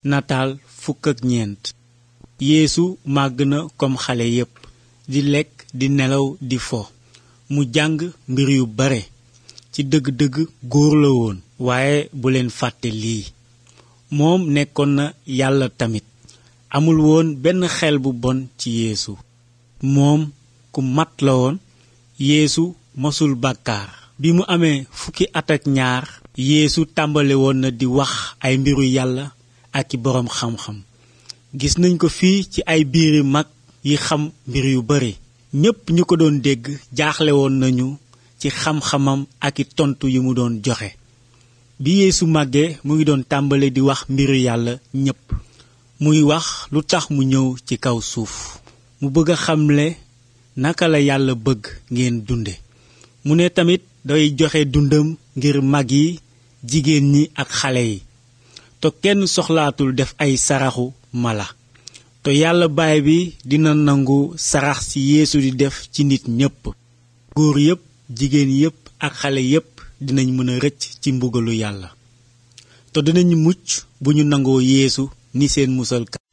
nataal fukk ak ñeent yeesu màgg na kom xale yépp di lekk di nelaw di fo mu jàng mbir yu bare ci dëgg-dëgg góor la woon waaye bu leen fàtte lii moom nekkoon na yàlla tamit amul woon benn xel bu bon ci yeesu moom ku mat la woon yeesu mosul bàkkaar bi mu amee fukki at ak ñaar yeesu tàmbale woon na di wax ay mbiru yàlla ak i boroom xam-xam gis nañ ko fii ci ay biiri mag yi xam mbir yu bare ñépp ñu ko doon dégg jaaxle woon nañu ci xam-xamam ak i tontu yi mu doon joxe bi yeesu màggee mu ngi doon tàmbale di wax mbiru yàlla ñépp muy wax lu tax mu ñëw ci kaw suuf mu bëgg a xamle naka la yàlla bëgg ngeen dunde mu ne tamit day joxe dundam ngir mag yi jigéen ñi ak xale yi te kenn soxlaatul def ay saraxu mala te yàlla baay bi dina nangu sarax ci yeesu di def ci nit ñépp góor yépp jigéen yépp ak xale yépp dinañ mën a rëcc ci mbugalu yàlla te dinañ mucc bu ñu nangoo yeesu ni seen musalkat